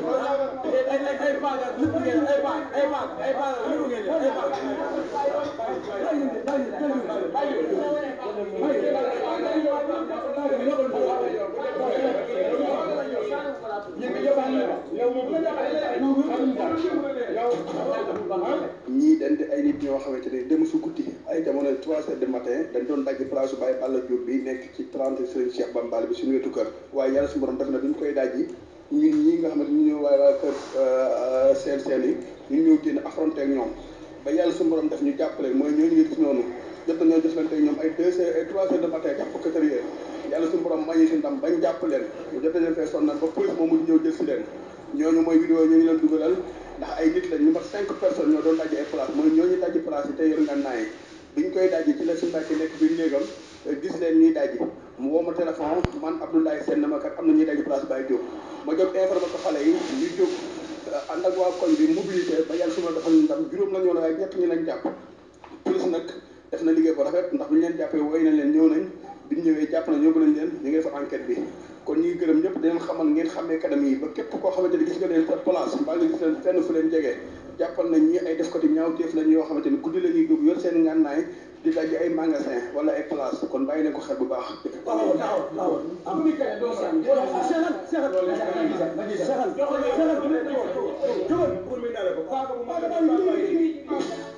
ay ay ay baaga lu mu ngeen ay baag ay baag ay baag lu mu ngeen ay baag ñii dañ di ay nit ñoo xamante ne dem su guddi ay jamono trois heures du matin dañ doon dajji place su Baye Balla Diop bi nekk ci 30 Serigne Cheikh Bambal bi suñu wetu kër waaye yàlla suñu borom def na bi ñu koy dajji ñun ñii nga xamante ñu ñëw waaye waa kër seen seen yi ñu ñëw génn affronté ak ñoom ba yàlla suñu borom def ñu jàppale mooy ñooñu nga gis noonu jot nañoo jëflante ak ñoom ay deux heures ay trois heures de matin jàpp quatre heures yàlla suñu borom may si ndam bañ jàpp leen ñu jot nañ leen fee sonnal ba police moom mujj ñëw jël si leen ñooñu mooy vidéo ñu ngi leen dugalal ndax ay nit lañ ñu mat cinq personnes ñoo doon dajji ay place mooy ñooñu dajji place yi te yor nga naay biñ koy dajji ci la suñu mbàkki nekk biir néegam gis leen ñuy dajji mu woo ma téléphone man Abdoulaye Sène na ma kat am na ñuy dajji place Baye Diop ma jóg informé ko xale yi ñu jóg ànd ak waa koñ bi mobilité ba yàlla suma dafa ndam juróom la ñu woon waaye ñett ñi lañ jàpp police nag def na liggéey bu rafet ndax bu ñu leen jàppee wooy nañ leen ñëw nañ biñ ñëwee jàpp na yóbbu nañ leen ñu ngi def enquête bi kon ñu ngi gërëm ñëpp di leen xamal ngeen xamee kanam yi ba képp koo xamante ni gis nga leen sa place mbaa nga gis leen fenn fu leen jege jàppal nañ ñi ay def ko ti ñaawteef lañ yoo xamante ni guddi la ñuy jóg yor seen ngànnaay di daj ay magasin wala ay place kon bàyyi leen ko xel bu baax Seexal